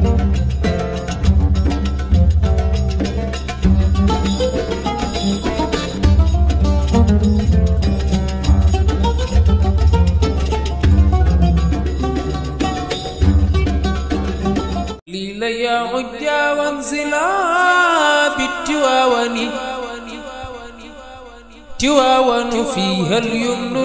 لي ليا عجا وانزلا بالتواون تواون فيها اليمن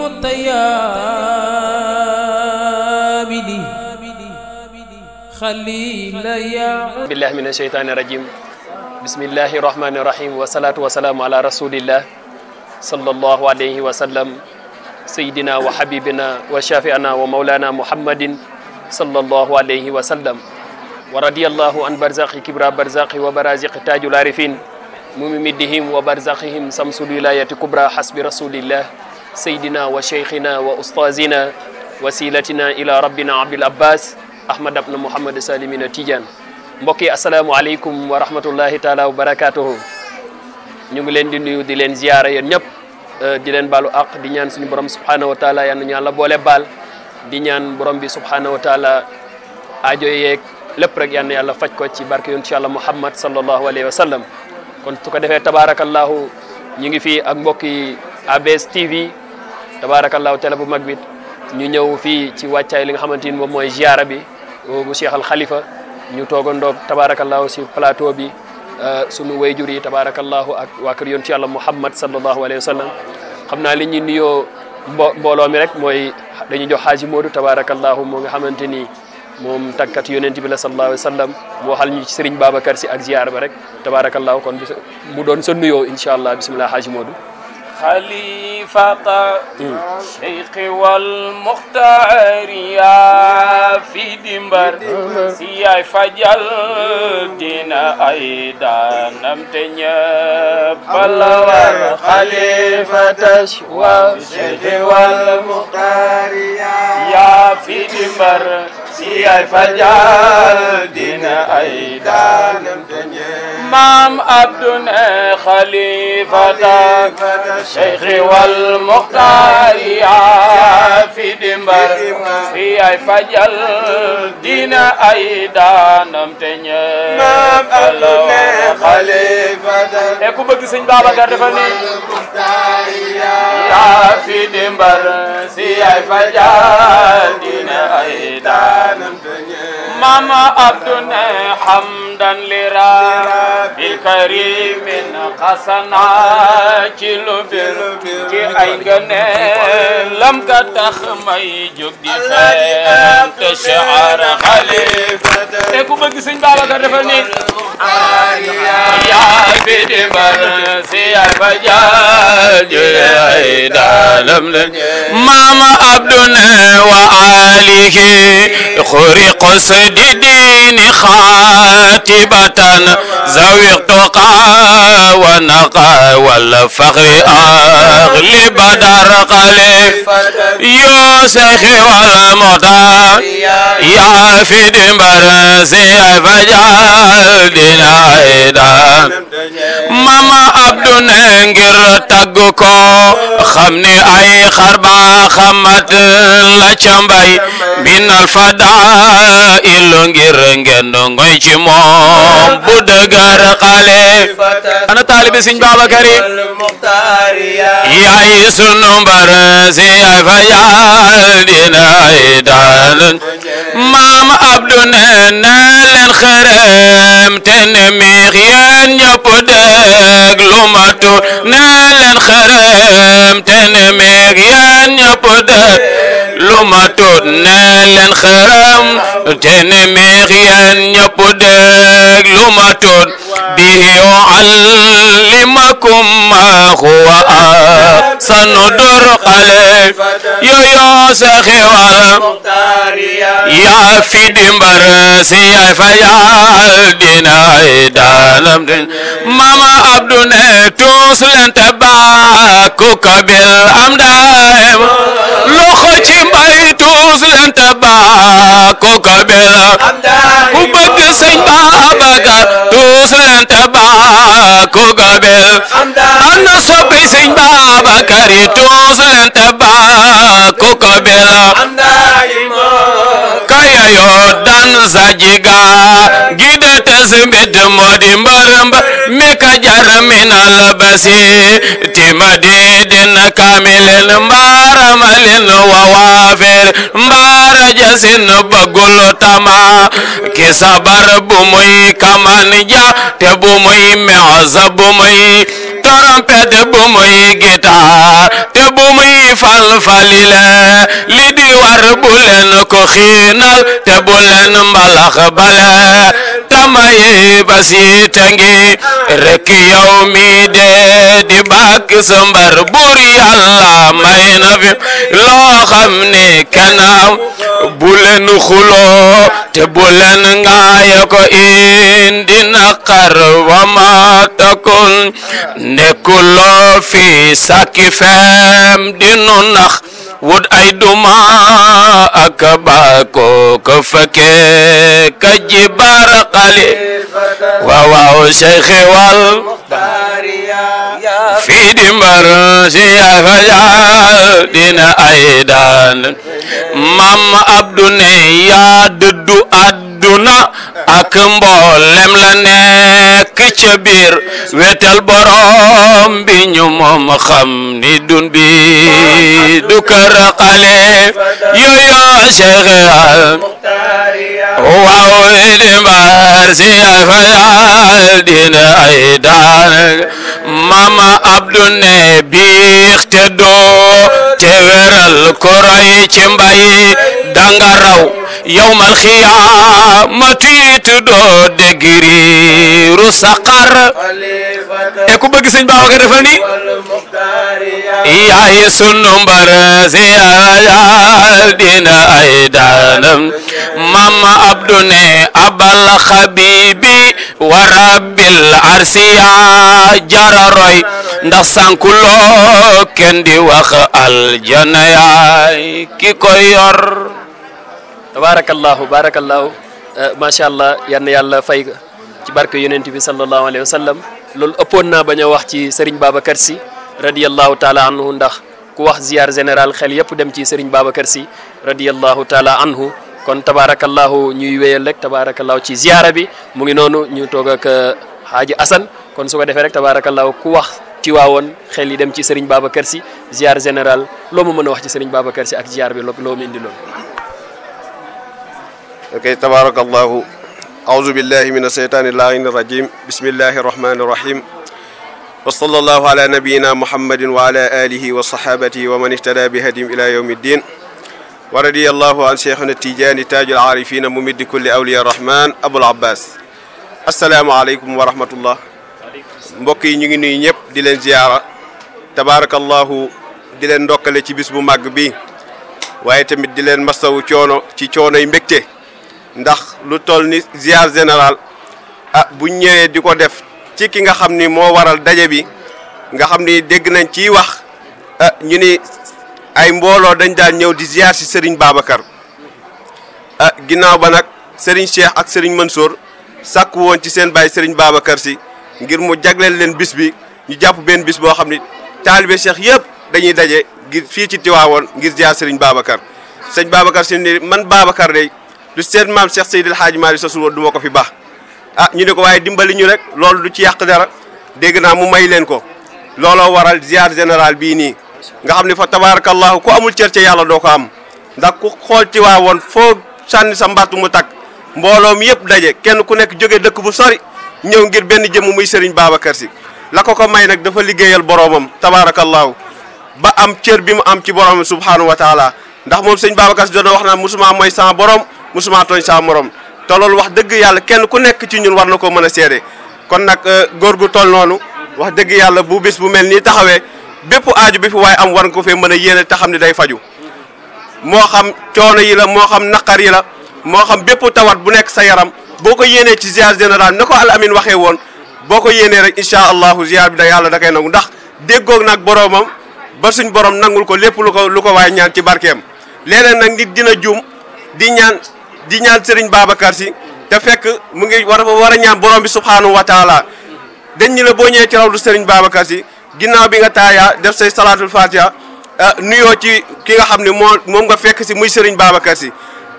للمطيابد خليل يا بالله من الشيطان الرجيم بسم الله الرحمن الرحيم والصلاة والسلام على رسول الله صلى الله عليه وسلم سيدنا وحبيبنا وشافعنا ومولانا محمد صلى الله عليه وسلم ورضي الله عن برزاق كبرى برزاق وبرازق تاج العارفين ممدهم وبرزاقهم سمس الولاية كبرى حسب رسول الله سيدنا وشيخنا وأستاذنا وسيلتنا إلى ربنا عبد العباس أحمد بن محمد سالمين تيجان mbokk yi asalaamaaleykum wa rahmatullahi taala wa barakaatuhu ñu ngi leen di nuyu di leen ziyaara yéen ñëpp di leen baalu àq di ñaan suñu borom subhanahu wa taala yal na ñu yàlla boole baal di ñaan borom bi subhanahu wa taala aajo yeeg lépp rek yal na yàlla faj ko ci barke yonent yàlla muhammad sallallahu alayhi wa sallam kon su ko defee tabaarakallahu ñu ngi fii ak mbokk yi ABS TV tabaarakallahu télé bu mag bi ñu ñëw fii ci wàccaay li nga xamante ni moom mooy ziyaara bi bu Cheikh al Khalifa ñu toogandoog tabaarakallahu si plateau bi sunu wayjur yi tabaarakallahu ak waa kër yonent yàlla muhammad sallallahu alayhi wa sallam xam naa li ñuy nuyoo mbo mbooloo mi rek mooy dañuy jox xaaji Moodu tabaarakallahu moo nga xamante ni moom tàggat yonent bi la sallallahu alayhi wa sallam mu waxal ñu ci Serigne Babacar si ak ziyaar ba rek tabaarakallahu kon bis mu doon sa nuyoo incha allah bisimilah xaaji Moodu خليفة الشيخ والمختار يا في دمبر سيا فجل دينا أيضا نمتنيا بلور خليفة الشيخ والمختار يا في دمبر سيا فجل دينا أيضا نمتنيا مام عبدنا خليفة الشيخ والمختار يا في دمبر في أي فجل دين أيضا نمتني مام عبدنا خليفة اكو بك سن بابا كردفني يا في دمبر في أي فجل دين أيضا نمتني ماما عبدنا حمدا لرب الكريم قصنا كيلو بير كي اي lam ka tax may jóg di fem te shaar xalifa te ku bëgg sëñ Babacar dafa ni yaa bi di bar si ay ba jaaj ay daalam leen mama abduna wa alihi خرق سديدين خاتبة زويق تقى ونقى والفخر أغلب دار قليل يوسخ والمطار يا في دمبر سي فجال دينا ايدان ماما عبدو ننجر تاغوكو خمني اي خربا خمت لا چمباي من الفضائل ngir ngeen ngoy ci moom bu dëgër xale ana taalibi Sëñ Babacar yi yaay sunu mbar si yaay fa yaal dina ay daal maam Abdu ne na leen xërëm te ne miix yéen ñëpp dégg lu ma tuut ne leen xërëm te ne miix yéen ñëpp dégg lu ma tuut ne leen xërëm te ne miix yéen ñëpp dégg lu ma tuut bihi yuallimakum ma huwa sanu dur xale yooyo sa xewal yaa fi dimbar si yaay fa yaal dinaay daalam din mama abdu ne tuus leen te baaku kabil am daayem loxo ci mbay tuus leen te baaku kabil ku bëgg sëñ Babacar tuus leen te baaku kabil ana soppi sëñ Babacar yi tuus leen te baaku kabil kaya yoo dal man sajiga gide tes mbit modi mbar mbar mi ka jar minal basi timadi din kamilen mbaramalin wawafir mbara jasin bagul tama ki sabar bu muy kaman ja te bu muy meosa bu muy trompette bu muy guitare te bu muy falfalile li di war bu leen ko xiinal te bu leen mbalax bale tamayi basi tangi rek yow mi de di bàkk sa mbar buur yàlla may na fi loo xam ne kanam bu leen xuloo te bu leen ngaaya ko indi naqar wa ma takun nekkuloo fi sakki fem di nu nax wut ay duma ak baako ko fekke ka jibar xali waaw waaw cheikhi wal fii di mbar si yaafajal dina ay daan mam abdu ne yaa dëddu àdduna ak mboolem la nekk ca biir wetal borom bi ñu moom xam ni dun bi du kër xale yooyo cheikh waaw di mbar si yaafajal dina ay daan mama abdu ne biix te doo te weral ko roy ci mbay danga raw yawmal xiyaamati it doo dégriiru saqar e ku bëgg sëñ Babacar defal ni yaay sunu mbar si yaayal dina ay daanam mama abdu ne abal xabibi wa rabbil arsiya jararoy ndax sankuloo kenn di wax aljana yaay ki koy yor tabarakallahu barakallahu macha allah yann yàlla fay ci barke yonent bi sallallahu alayhi wa sallam loolu ëppoon naa bañ a wax ci Serigne Babacar Sy radiyallahu taala anhu ndax ku wax ziar général xel yëpp dem ci Serigne Babacar Sy radiyallahu taala anhu kon tabarakallahu ñuy wéyal rek tabarakallahu ci ziara bi mu ngi noonu ñu toog ak Haaji Assane kon su ko defee rek tabarakallahu ku wax ci waawoon xel yi dem ci Serigne Babacar Sy ziar général loo ma mën a wax ci Serigne Babacar Sy ak ziar bi loo loo mu indi loolu ok tabarakallahu أعوذ بالله من الشيطان اللعين الرجيم بسم الله الرحمن الرحيم وصلى الله على نبينا محمد وعلى آله وصحابته ومن اهتدى بهديهم إلى يوم الدين ورضي الله عن شيخنا التيجاني تاج العارفين ممد كل أولياء الرحمن أبو العباس السلام عليكم ورحمة الله mbokk yi ñu ngi nuyu ñëpp di leen ziyaara tabaarakallahu di leen ndokkale ci bis bu màgg bi waaye tamit di leen masawu coono ci coono yi mbégte ndax lu toll ni ziar général ah bu ñëwee di ko def ci ki nga xam ni moo waral daje bi nga xam ni dégg nañ ciy wax ah ñu ni ay mbooloo dañ daan ñëw di ziar si Serigne Babacar ah ginnaaw ba nag Serigne Cheikh ak Serigne Mansour sàkku woon ci seen baay Serigne Babacar si ngir mu jagleel leen bis bi ñu jàpp benn bis boo xam ni taalibe Cheikh yëpp dañuy daje ngir fii ci Tiwaawoon ngir ziar Serigne Babacar sëñ Babacar si ni man Babacar de. lu seen maam Cheikh Seydil Hadji Malick sa suul du ma ko fi baax ah ñu ne ko waaye dimbali ñu rek loolu du ci yàq dara dégg naa mu may leen ko looloo waral ziar général bii nii nga xam ne fa tabarakallahu ku amul cër ca yàlla doo ko am ndax ku xool ci waa woon foo sànni sa mbattu mu takk mbooloo mi yëpp daje kenn ku nekk jóge dëkk bu sori ñëw ngir benn jëmm muy Serigne Babacar Sy la ko ko may nag dafa liggéeyal boroomam tabarakallahu ba am cër bi mu am ci boroomam subhanahu wa taala ndax moom sëñ Babacar Sy doon wax naan musuma mooy sama borom musuma tooñ saa morom te loolu wax dëgg yàlla kenn ku nekk ci ñun war na ko mën a seede kon nag góor gu toll noonu wax dëgg yàlla bu bis bu mel nii taxawee bépp aaju bi fi waaye am war nga ko fee mën a yéene te xam ne day faju moo xam coono yi la moo xam naqar yi la moo xam bépp tawat bu nekk sa yaram boo ko yéenee ci ziar général na ko al amin waxee woon boo ko yéenee rek incha allahu ziar bi da yàlla da koy nangu ndax déggoog nag boroomam ba suñ borom nangul ko lépp lu ko lu ko waaye ñaan ci barkeem léeg-léeg nag nit dina juum di ñaan di ñaan Serigne Babacar Sy te fekk mu ngi war a war a ñaan borom bi subhanahu wa taala dañ ñu la boo ñëwee ci rawdu Serigne Babacar Sy ginnaaw bi nga taayaa def say salaatul fatiha nuyoo ci ki nga xam ne moo moom nga fekk si muy Serigne Babacar Sy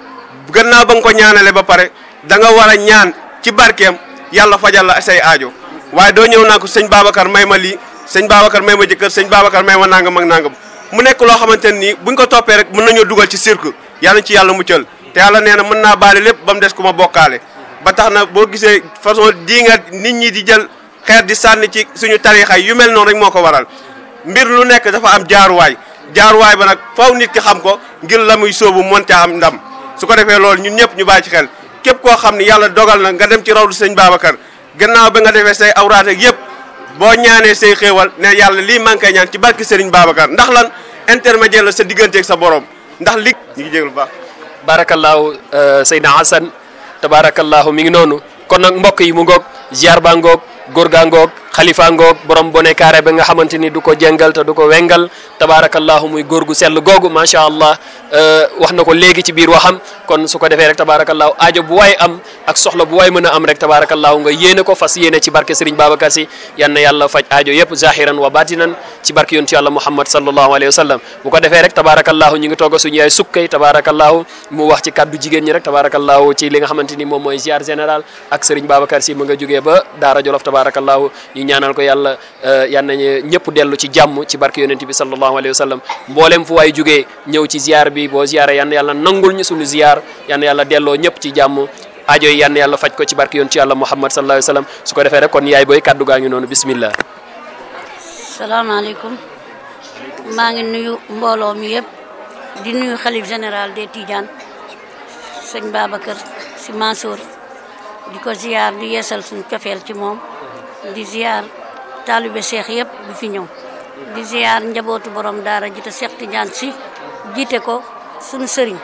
gannaaw ba nga ko ñaanale ba pare da nga war a ñaan ci barkeem yàlla fajal la say aajo waaye doo ñëw naa ko sëñ Babacar may ma lii sëñ Babacar may ma jëkkër sëñ Babacar may ma nangam ak nangam mu nekk loo xamante ne nii buñ ko toppee rek mën nañoo dugal ci cirque yàlla ci yàlla muccal te yàlla nee na mën naa baale lépp ba mu des ku ma bokkaale ba tax na boo gisee façon dii nga nit ñi di jël xeer di sànni ci suñu tarixa yu mel noonu rek moo ko waral mbir lu nekk dafa am jaaruwaay jaaruwaay ba nag faw nit ki xam ko ngir la muy sóobu monte am ndam su ko defee loolu ñun ñëpp ñu bàyyi ci xel képp koo xam ni yàlla dogal na nga dem ci rawdu sëñ Babacar gannaaw ba nga defee say awraat ak yëpp boo ñaanee say xéewal ne yàlla lii maa ngi koy ñaan ci barki Serigne Babacar ndax lan intermédiaire la sa digganteeg sa borom ndax li ñu ngi jégalu bu baax. barakallahu Seydina Hassan tabarakallahu mi ngi noonu kon nag mbokk yi mu ngoog ziar ba ngoog góor gaa ngoog xalifa ngoog borom bone kaare ba nga xamante ni du ko jengal te du ko wengal tabarakallahu muy góor gu sell googu macha allah wax na ko léegi ci biir waxam kon su ko defee rek tabarakallahu aajo bu waay am ak soxla bu waay mën a am rek tabarakallahu nga yéene ko fas yéene ci barke Serigne Babacar Sy yan na yàlla faj aajo yëpp zahiran wa batinan ci barke yoon ci yàlla Muhammad sallallahu alayhi wa sallam bu ko defee rek tabarakallahu ñu ngi togg suñu yaay sukkay tabarakallahu mu wax ci kaddu jigéen ñi rek tabarakallahu ci li nga xamante ni moom mooy ziar général ak Serigne Babacar Sy mu nga jógee ba Daara Jolof tabarakallahu ñu ñaanal ko yàlla yan nañu ñëpp dellu ci jàmm ci barke yonent bi sallallahu alayhi wa sallam mboolem fu waay jógee ñëw ci ziar bi boo ziaree yan yàlla nangul ñu suñu ziar yan yàlla delloo ñëpp ci jàmm aajo yi yan yàlla faj ko ci barke yoon ci yàlla Muhammad sallallahu alayhi wa sallam su ko defee rek kon yaay booy kaddu gaa ngi noonu bismillah salaamaaleykum maa ngi nuyu mbooloo mi yëpp di nuyu xalif général des Tidiane sëñ Babacar Sy Mansour di ko ziar di yeesal suñu cofeel ci moom di ziar taalibe Cheikh yëpp bu fi ñëw di ziar njabootu borom daara ji te Cheikh Tidiane Sy jiite ko suñu sëriñ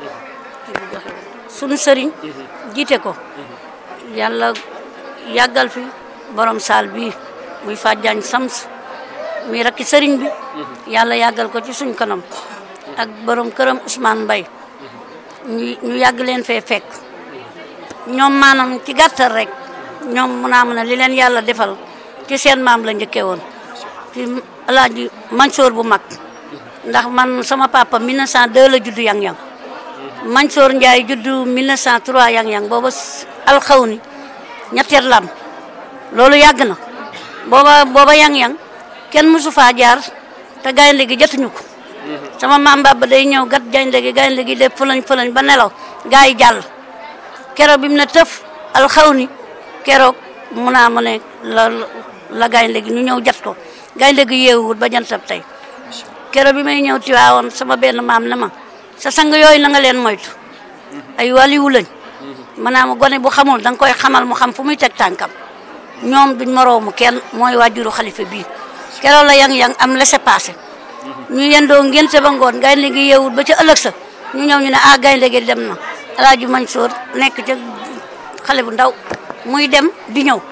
suñu sëriñ jiite ko yàlla yàggal fi borom saal bii muy fàjjaañ sams muy rakki sëriñ bi yàlla yàggal ko ci suñ kanam ak borom këram Ousmane Mbaye ñu ñu yàgg leen fee fekk ñoom maanaam ci gàttal rek ñoom mun a mën a li leen yàlla defal ci seen maam la njëkkee woon ci alaaji Mansour bu mag ndax man sama papa 1902 la juddu yang-yang Mansour Ndiaye juddu 1903 yang-yang booba alxawni ñetteel lam loolu yàgg na booba booba yang-yang kenn mësu faa jaar te gaynde gi jotuñu ko sama maam Baba day ñëw gat gaynde gi gaynde gi def fëlañ fëlañ ba nelaw gaa yi jàll keroog bi mu ne tëf alxawni keroog mun naa ma ne la la gaynde gi ñu ñëw jat ko gaynde gi yeewuwut ba jantab tey keroog bi may ñëw Tiwaawoon sama benn maam ne ma sa sang yooyu na nga leen moytu ay waliwu lañ maanaam gone bu xamul da nga koy xamal mu xam fu muy teg tànkam ñoom duñ moroomu kenn mooy waajuru xalifa bii keroog la yang-yang am laissez-passer ñu yendoo ngénte ba ngoon gaynde gi yeewut ba ca ëllëg sa ñu ñëw ñu ne ah gaynde gi dem na Alaaji Mansour nekk ca xale bu ndaw muy dem di ñëw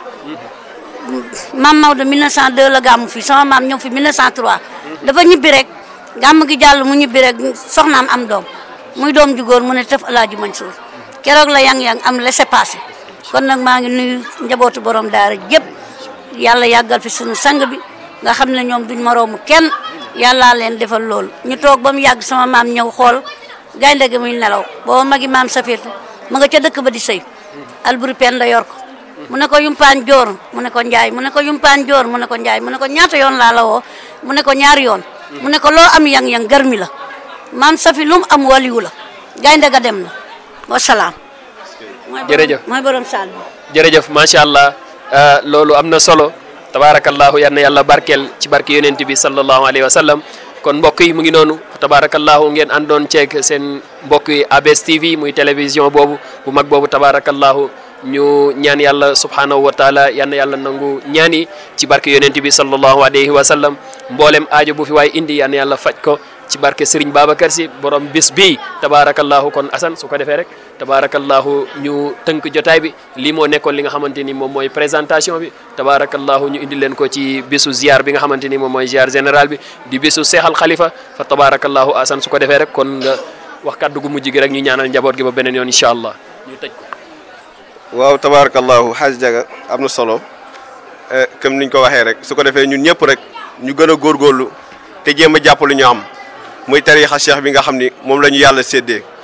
maam Maodo 1902 la gàmmu fi sama maam ñëw fi 1903 dafa ñibbi rek gàmm gi jàll mu ñibbi rek soxnaam am doom muy doom ju góor mu ne tëf Alaaji Mansour keroog la yang-yang am laissez-passer kon nag maa ngi nuyu njabootu borom daara yëpp yàlla yàggal fi sunu sang bi nga xam ne ñoom duñ moroomu kenn yàllaa leen defal loolu ñu toog ba mu yàgg sama maam ñëw xool gaynde gi muy nelaw booba magi maam safir ma nga ca dëkk ba di sëy alburi penda yor ko mu ne ko yumpaan joor mu ne ko njaay mu ne ko yumpaan joor mu ne ko njaay mu ne ko ñaata yoon laa la woo mu ne ko ñaari yoon mu ne ko loo am yang-yang garmi la maam safi lu mu am waliwu la gaynde ga dem na wasalaam mooy borom- Jërëjëf. mooy borom saal bi jërëjëf macha allah loolu am na solo tabaarakallahu yal na yàlla barkeel ci barke yonent bi sallallahu alayhi wa sallam kon mbokk yi mu ngi noonu tabaarakallahu ngeen àndoon ceeg seen mbokk yi ABS TV muy télévision boobu bu mag boobu tabaarakallahu ñu ñaan yàlla subhanahu wa taala yal na yàlla nangu ñaani ci barke yonent bi sallallahu alayhi wa sallam mboolem aajo bu fi waay indi yal na yàlla faj ko ci barke Serigne Babacar Sy borom bis bii tabaarakallahu kon Assane su ko defee rek tabaarakallahu ñu tënk jotaay bi lii moo nekkoon li nga xamante ni moom mooy présentation bi tabaarakallahu ñu indi leen ko ci bisu ziar bi nga xamante ni moom mooy ziar général bi di bisu seexal xalifa fa tabaarakallahu Assane su ko defee rek kon nga wax kàddu gu mujj gi rek ñu ñaanal njaboot gi ba beneen yoon incha allah ñu tëj ko. waaw tabarakallahu xaaj jaga am na solo eh, comme niñ ko waxee rek su ko defee ñun ñëpp rek ñu gën a góorgóorlu te jéem a jàpp lu ñu am muy tariixa cheikh bi nga xam ni moom la ñu yàlla séddee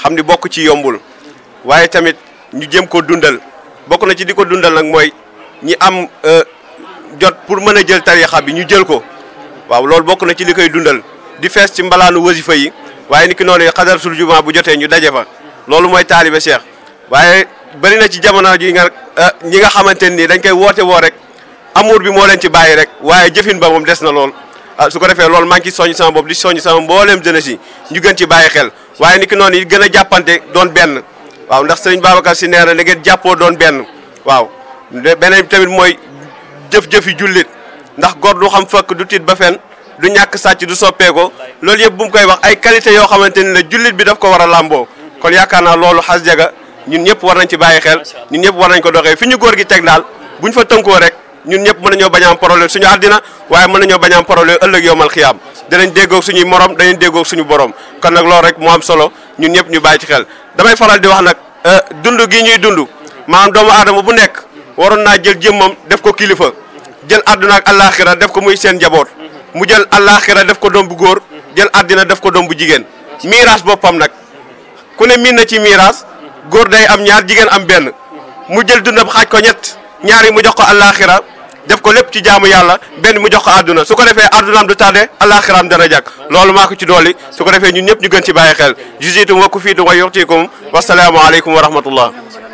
xam ni bokk ci yombul waaye tamit ñu jëm ko dundal bokk na ci di ko dundal nag mooy ñi am jot pour mën a jël tarixa bi ñu jël ko waaw loolu bokk na ci li koy dundal di fees ci mbalaanu wasifa yi waaye ni ki noonu xadaratul juma bu jotee ñu daje fa loolu mooy taalibe Cheikh waaye bëri na ci jamono ji nga ñi nga xamante ni dañ koy woote woo rek amour bi moo leen ci bàyyi rek waaye jëfin ba moom des na lool ah su ko defee loolu maa ngi ci soññ sama bopp di soññ sama mbooleem jeunesse yi ñu gën ci bàyyi xel waaye ni ki noonu yi gën a jàppante doon benn waaw ndax sëriñ Babacar si nee na da ngeen jàppoo doon benn waaw beneen tamit mooy jëf-jëfi jullit ndax gor du xam fëkk du tiit ba fen du ñàkk sàcc du soppeeko loolu yëpp bu mu koy wax ay qualité yoo xamante ni la jullit bi daf ko war a làmboo kon yaakaar naa loolu xas jaga ñun ñëpp war nañ ci bàyyi xel ñun ñëpp war nañ ko doxee fi ñu góor gi teg daal buñ fa tënkoo rek ñun ñëpp mën nañoo bañ a am problème suñu àddina waaye mën nañoo bañ a am problème ëllëg yowmal xiyaam danañ déggoog suñuy morom danañ déggoog suñu borom kon nag loolu rek moo am solo ñun ñëpp ñu bàyyi ci xel damay faral di wax nag dund gi ñuy dund maanaam doomu aadama bu nekk waroon naa jël jëmmam def ko kilifa jël àdduna ak àllaaxira def ko muy seen njaboot mu jël àllaaxira def ko doom bu góor jël àddina def ko doom bu jigéen miiras boppam nag ku ne miin na ci miiras góor day am ñaar jigéen am benn mu jël dundam xaaj ko ñett ñaar yi mu jox ko àllaaxira def ko lépp ci jaamu yàlla benn mu jox ko àdduna su ko defee àddunaam du tardé àllaaxiraam dana jàkk loolu maa ko ci dolli su ko defee ñun ñëpp ñu gën ci bàyyi xel jusitum wa kufiitum wa yuxtikum wasalaamu aleykum wa rahmatullah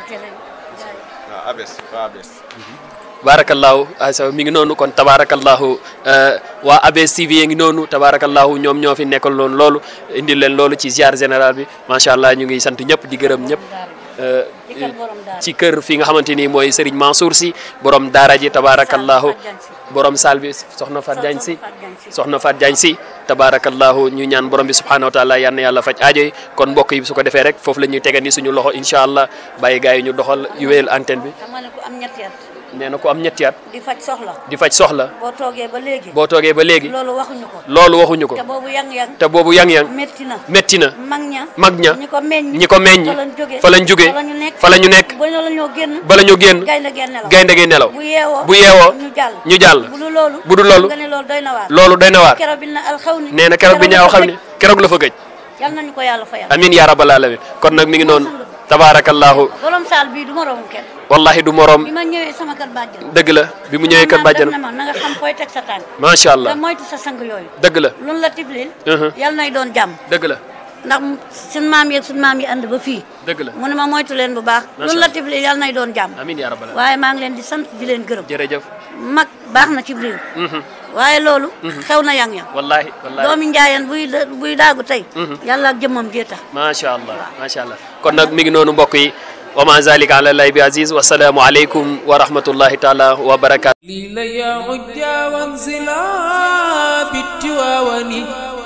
barakallahu asa mi ngi noonu kon tabarakallahu waa ABS TV ngi noonu tabarakallahu ñoom ñoo fi nekkal loon loolu indil leen loolu ci ziar général bi macha allah ñu ngi sant ñëpp di gërëm ñëpp ci kër fi nga xamante ni mooy Serigne Mansour si borom daara ji tabarakallahu borom saal bi soxna Fat Diagne si soxna Fat Diagne si tabarakallahu ñu ñaan borom bi subhanahu wa taala yal na yàlla faj aajo yi kon mbokk yi su ko defee rek foofu la ñuy tegandi suñu loxo incha allah bàyyi gars yi ñu doxal yu wéyal antenne bi xam nga ne ku am ñetti at nee na ko am ñetti at di faj soxla di faj soxla boo toogee ba léegi boo toogee ba léegi loolu waxuñu ko loolu waxuñu ko te boobu yang-yang te boobu yang-yang métti na métti na mag ña mag ña ñi ko meññ ñi ko meññ fa lañ jóge fa lañ jóge fa lañu nekk fa la ñu nekk ba la ñoo génn bala ñu génn gaynde geen nelaw gaynde gi nelaw bu yeewoo bu yeewoo ñu jàll ñu jàll bu dul loolu bu dul loolu nga ne loolu doy na waar loolu doy na waar keroog bi na alxaw ni nee na keroog bi ñaaw xam ne keroog la fa gëj yal nañu ko yàlla fayal amin ya rabbal alamin kon nag mi ngi noonu tabarakallahu borom saal bii du ma romb kenn wallahi du morom bi ma ñëwee sama kër bàjjan dëgg la bi mu ñëwee kër bàjjan na ma na nga xam fooy teg sa tànk macha allah te moytu sa sang yooyu dëgg la loolu la tiflil Mhm. yal nay doon jàmm dëgg la ndax suñ maam yeeg suñ maam yi ànd ba fii dëgg la mu ne ma moytu leen bu baax Macha loolu la Allah. tiflil yal nay doon jàmm amin ya rabbal alamin waaye maa ngi leen di sant di leen gërëm jërëjëf mag baax na ci réew Mhm. waaye loolu xew na yang yang wallahi wallahi doomi njaayeen buy buy daagu tey yàlla ak jëmmam jee tax macha allah macha allah kon nag mi ngi noonu mbokk yi wa ma zalika ala llahi bi aziz wa salaamu aleykum wa rahmatullahi taala wa barakatu لي يا عجا وانزلا بالتواون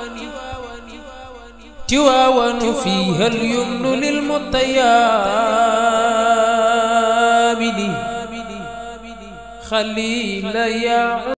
تواون فيها اليمن للمطيابد خليل يا